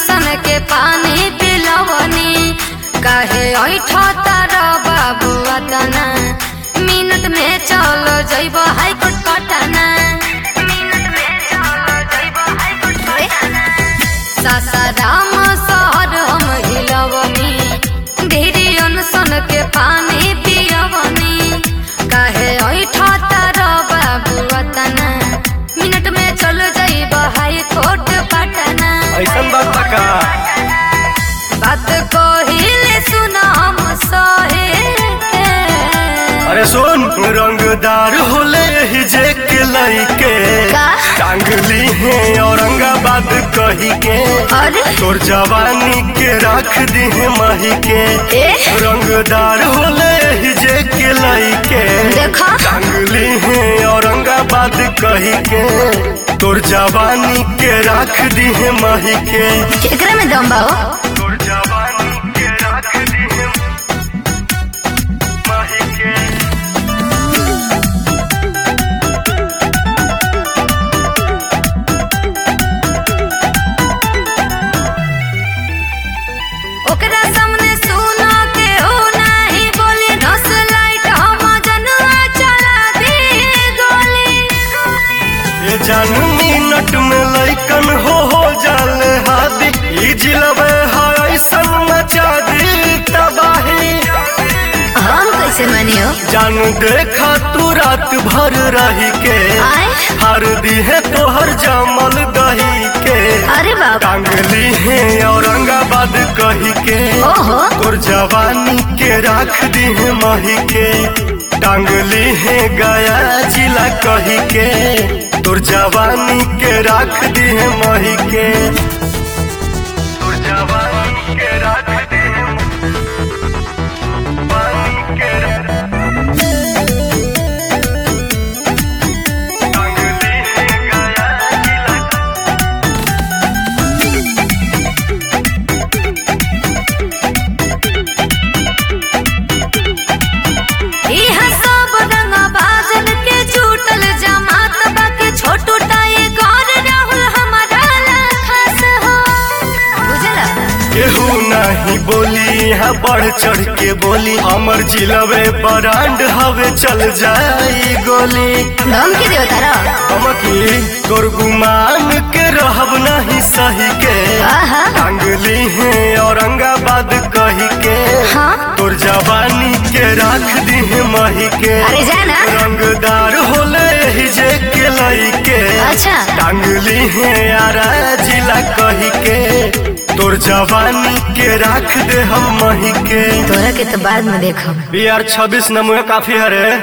सन के पानी पिलवनी काहे ऐठ तार बाबू अतना मिनट में चल जइब हाईकोर्ट पटना मिनट में चल जइब हाईकोर्ट पटना सासाराम शहर हम हिलवनी ढेरी सन के पानी पियवनी काहे ऐठ तार बाबू अतना मिनट में चल जइब हाईकोर्ट पटना ऐसन बात बा का बात कहिले सुन हम सहे के। अरे सुन रंगदार होले ही जे के लइके का? टांगली है औरंगाबाद कही के अरे तोर जवानी के रख दी है मही के ए रंगदार होले ही जे के लइके देखा टांगली है औरंगाबाद कही के तोर जवानी के रख दी है मही के एकरा में दम बा हो तोर जवानी के रख दी है मही के ओकरा सामने सुनो के हो नाही बोली नस लाइट हम जनवा चला दी गोली ये जान मिनट में लइकन हो हो जाले हादी ई जिलबे है ऐसन मचा दी तबाही हम कैसे मानियो जान देखा तू रात भर रही के आए हार दी है तोहर जामल दही के अरे बाबा टांगली है औरंगाबाद कही के ओहो तोर जवानी के रख दी है मही के टांगली है गया जिला कही के तोर जवानी के रख दी है मही के तोर जवानी के रख दी है मही के टांगली है गया जिला इहा सब रंग बाजन के छूटल जमात बाके छोटू टाए गौर राहुल हमारा लाखस हो बुझला केहू नहीं बोली यहाँ बढ़ चढ़ के बोली अमर जिलवे बरांड हवे चल जाई गोली धमकी दियो तारा हमकी तोर गुमान के रहब नहीं सही के आहा टांगली है औरंगाबाद कही के हाँ तोर जवानी के रख दी है मही के अरे जाना रंगदार होले ही जे के लई के अच्छा टांगली है यारा जिला कही के तोर जवानी के रख दे हम मही के तोरा के तो बाद में देखो बी आर छब्बीस नमुए काफी हरे